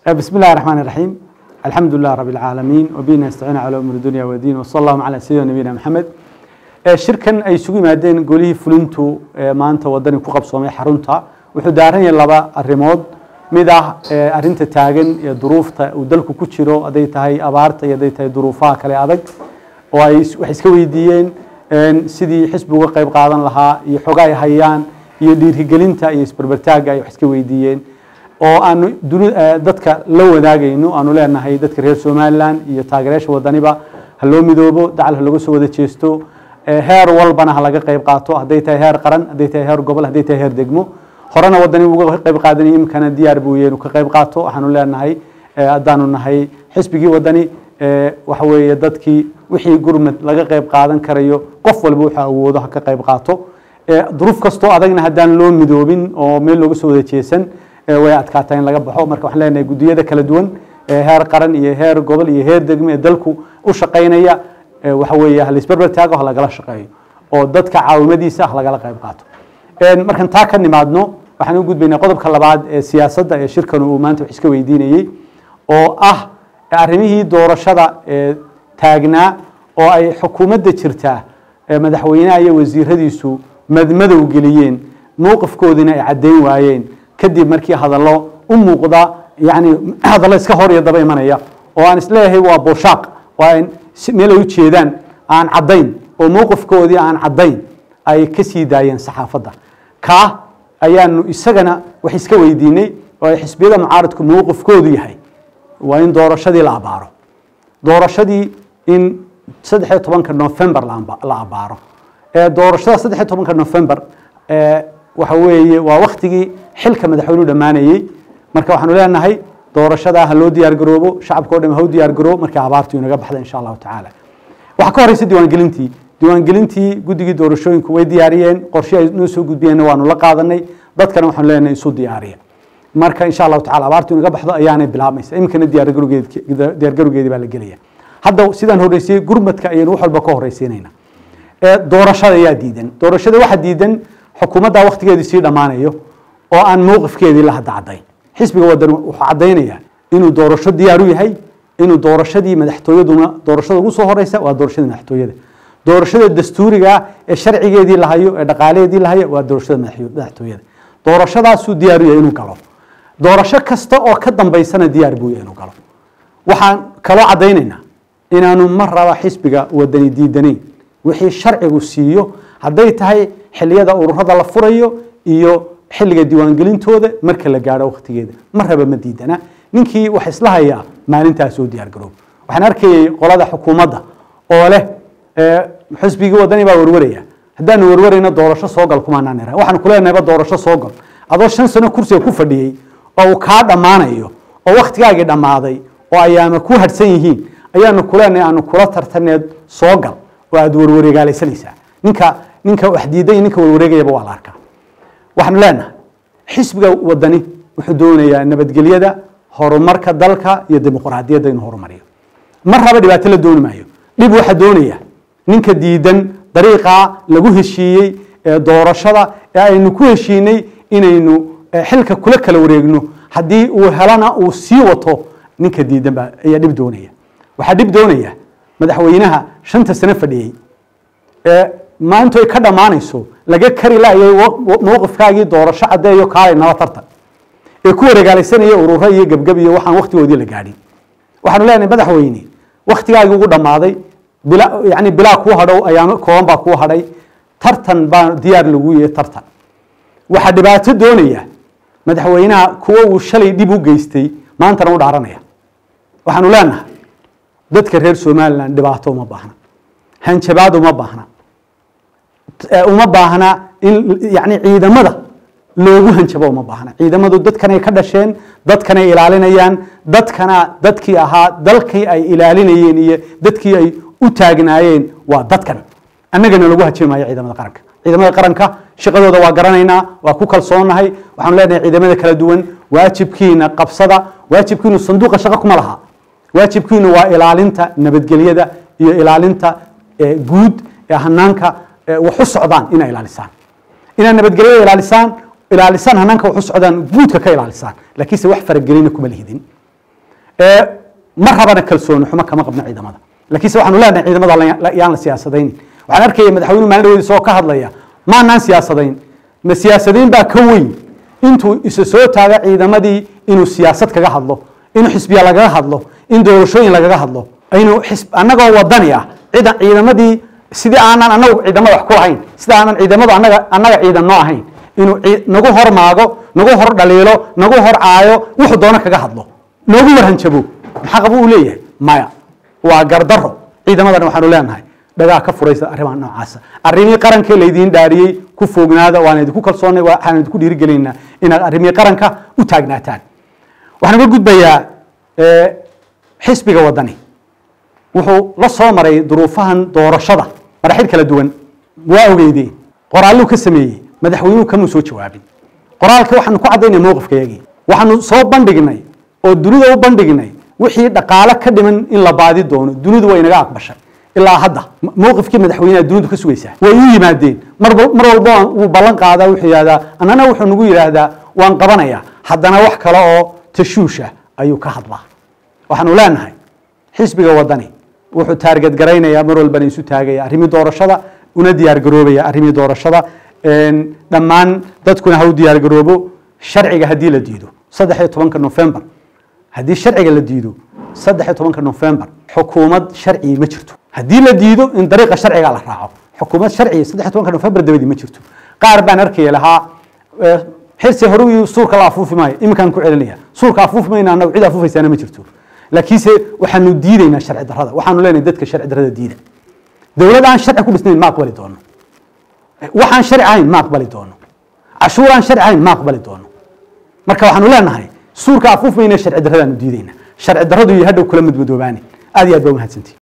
بسم الله الرحمن الرحيم الحمد لله رب العالمين وبه نستعين على امور الدنيا والدين وصلى الله على سيدنا نبينا محمد shirkan ay isugu yimaadeen golihii fulintu maanta wadani ku qabsoomay xarunta wuxuu daaran yahay laba arrimood mid ah arrinta taagan ee duruufta uu dalku ku jiro hadday tahay abaarta iyo hadday tahay duruufaha kale adag oo ay waxay iska weydiiyeen sidii xisbi uga qayb qaadan lahaa iyo xoga ay hayaan iyo dhiirigelinta iyo isberbertaagga ay wax iska weydiiyeen oo aanu dadka la wadaagayno aanu leenahay dadka reer somalilan iyo taageerayaasha wadaniba ha loo midoobo dacal ha laga soo wada jeesto heer walbana ha laga qayb qaato hadday tahay heer qaran hadday tahay heer gobol hadday tahay heer degmo horena wadani uga qayb qaadanaya imkana diyaar buu yahay inuu ka qayb qaato waxaanu leenahay haddaanu nahay xisbigii wadani waxa weeye dadkii wixii gurmad laga qayb qaadan karayo qof walba wuxuu awoodo ha ka qayb qaato duruuf kastoo adagna haddaan loo midoobin oo meel looga soo wada jeesan way adkaataa in laga baxo marka waxaan leenahay guddiyada kala duwan heer qaran iyo heer gobol iyo heer degmo ee dalku u shaqaynaya waxa weeye ha laisberber taago ha lagala shaqeeyo oo dadka caawimadiisa ha lagala qayb qaato markan taa ka nimaadno waxaan u gudbaynaa qodobka labaad ee siyaasadda ee shirkan uu maanta wax iska weydiinayey oo ah arrimihii doorashada ee taagnaa oo ay xukuumadda jirtaa madaxweynaha iyo wasiiradiisu madmadow geliyeen mowqifkoodina ay caddayn waayeen kadib markii hadallo u muuqda yani hadallo iska hor iyo daba imanaya oo aan isleeyahay waa booshaaq waa meel ay u jeedaan aan caddayn oo mowqifkoodii aan caddayn ay ka sii daayeen saxaafadda kaa ayaanu isagana wax iska weydiinay oo ay xisbiyada mucaaradku mowqifkoodu yahay waa in doorashadii la abaaro doorashadii in saddex iyo tobanka november la abaaro doorashada saddex iyo tobanka november waxa weeye waa waktigii xilka madaxweynuhu dhammaanayey marka waxaanu leenahay doorashadaa ha loo diyaar garoobo shacabka o dham ha u diyaar garoobo markii abaartu inaga baxda insha allahu tacaala waxaa ka horeysa diiwaangelintii diiwaangelintii guddigii doorashooyinku way diyaariyeen qorshe ay noo soo gudbiyeenna waanu la qaadanay dadkana waxaanu leenahay isu diyaariya marka insha allahu tacala abaartu inaga baxdo ayaanay bilaabmaysa iminkana diyaargarowgeedii baa la gelaya hadda sidaan horreysiyey gurmadka ayaynu wax walba ka horreysiinayna doorashada ayaa diidan doorashada waxaa diidan xukuumadda waktigeedii sii dhammaanayo oo aan mowqifkeedii la hadda caddayn xisbiga wadan wuxuu caddaynayaa inuu doorasho diyaar u yahay inuu doorashadii madaxtooyaduna doorashada ugu soo horeysa waa doorashada madaxtooyada doorashada dastuuriga ee sharcigeedii lahayo ee dhaqaalaheedii lahayo waa doorashada madaxtooyada doorashadaasuu diyaar u yahay inuu galo doorasho kasta oo ka dambaysana diyaar buu yahay inuu galo waxaan kaloo caddaynaynaa inaanu mar raba xisbiga wadani diidanayn wixii sharcigu siiyo hadday tahay xiliyada ururada la furayo iyo xilliga diiwaangelintooda marka la gaadho waktigeeda mar raba ma diidana ninkii wax isla hayaa maalintaas soo diyaar garoob waxaan arkayay qolada xukuumadda oo leh xisbigii wadani baa warwaraya haddaanu warwarayna doorasho soo gal kumaanaan ira waxaan kuleenahayba doorasho soo gal adoo shan sano kursiga ku fadhiyey oo uu kaa dhammaanayo oo waktigaagii dhammaaday oo ayaama ku hadhsan yihiin ayaanu kuleenahay aanu kula tartaneed soo gal oo aad warwareegaalaysanaysaa ninka ninka wax diiday ninka warwareegayaba waa la arkaa waxaanu leenahay xisbiga wadani wuxuu doonayaa nabadgelyada horumarka dalka iyo dimuqraadiyadda inuu horumariyo mar raba dhibaato la dooni maayo dhib waxaa doonaya ninka diidan dariiqaa lagu heshiiyey ee doorashada ee aynu ku heshiinay inaynu xilka kula kala wareegno haddii uu helana uu sii wato ninka diidan baa ayaa dhib doonaya waxaa dhib doonaya madaxweynaha shanta sano fadhiyey ee maantu ay ka dhammaanayso laga kari laayay mowqifkaagii doorasho caddeeyo kaalay nala tartan ee ku wareegaalaysanaya ururo iyo gebgeb iyo waxaan waktigoodii la gaadhin waxaanu leenahay madaxweyne waktigaagii ugu dhammaaday bila yani bilaa kuu hadhow ayaamo kooban baa kuu hadhay tartan baa diyaar lagu yahay tartan waxaa dhibaato doonaya madaxweynaha kuwa uu shalay dhib u geystay maantana u dhaaranaya waxaanu leenahay dadka reer somalilan dhibaato uma baahna hanjabaad uma baahna uma baahna in yani ciidamada loogu hanjabo uma baahna ciidamadu dadkanay ka dhasheen dadkanay ilaalinayaan dadkana dadkii ahaa dalkii ay ilaalinayeen iyo dadkii ay u taagnaayeen waa dadkan annagana lagu hajibi maayo ciidamada qaranka ciidamada qaranka shaqadooda waa garanaynaa waa ku kalsoonahay waxaanu leenahay ciidamada kala duwan waajibkiina qabsada waajibkiinu sanduuqa shaqo kuma laha waajibkiinu waa ilaalinta nabadgelyada iyo ilaalinta guud ee hanaanka wax u socdaan inay ilaalisaan inaad nabadgelyada ilaalisaan ilaalisaan hanaanka wax u socdaan guudka ka ilaalisaan laakiinse wax faragelina kuma lihidin ma rabana kalsooni xumo kama qabno ciidamada lakiinse waxaanu leenahay ciidamada yaan la siyaasadaynin waxaan arkaya madaxweynuhu maalin dhaweydis oo ka hadlaya maanaan siyaasadayn ma siyaasadayn baa ka weyn intuu isa soo taaga ciidamadii inuu siyaasad kaga hadlo inuu xisbiya lagaga hadlo in doorashooyin lagaga hadlo inuu annagoo wadani ah ciidan ciidamadii sidii aanan anagu ciidamada wax ku lahayn sida aanan ciidamadu anaga annaga ciidan noo ahayn inuu nagu hor maago nagu hor dhaliilo nagu hor caayo wuxuu doono kaga hadlo noogu warhanjabo maxaa qabu uu leeyahay maya waa gardaro ciidamadana waxaanu leenahay dhagaa ka furaysa arrimaha noocaasa arrimihii qarankee laydiin dhaariyey ku foognaada waan idinku kalsoonay waxaan idinku dhiirigelinaynaa inaad arrimihii qaranka u taagnaataan waxaan uga gudbayaa xisbiga wadani wuxuu la soo maray duruufahan doorashada madaxid kala duwan waa ogeydeen qoraalluu ka sameeyey madaxweynuhu kamuu soo jawaabin qoraalka waxaanu ku caddaynay mowqifkayagii waxaanu soo bandhignay oo dunida u bandhignay wixii dhaqaale ka dhiman in la baadi doono dunidu way naga aqbashay ilaa hadda mowqifkii madaxweyneha dunidu ka sugaysaa way u yimaadeen mar walba wuu ballan qaadaa wuxuu yidhahdaa annana wuxuu nagu yidhaahdaa waan qabanayaa haddana wax kale oo tashuusha ayuu ka hadlaa waxaanu leenahay xisbiga wadani wuxuu taarged garaynayaa mar walbana isu taagaya arrimii doorashada una diyaar garoobaya arrimii doorashada dhammaan dadkuna ha u diyaar garoobo sharciga haddii la diido saddex iyo tobanka november haddii sharciga la diido saddex iyo tobanka november xukuumad sharci ma jirto haddii la diido in dariiqa sharciga la raaco xukuumad sharciya saddex iyo tobanka november dabadii ma jirto qaar baan arkaya lahaa xirsi hore suurka la afuufi maayo iminkaan ku celinaya suurka afuufi mayna anagu cid afuufaysaana ma jirto laakiinse waxaanu diidaynaa sharci darrada waxaanu leenahay dadka sharci darrada diida dowlad aan sharci ku dhisnayn ma aqbali doono waxaan sharci ahayn ma aqbali doono cashuur aan sharci ahayn ma aqbali doono marka waxaanu leenahay suurka afuuf mayna sharci darradaanu diidayna sharci darradu iyo hadhow kula madmadoobaani aad iyo aad baa umahadsantii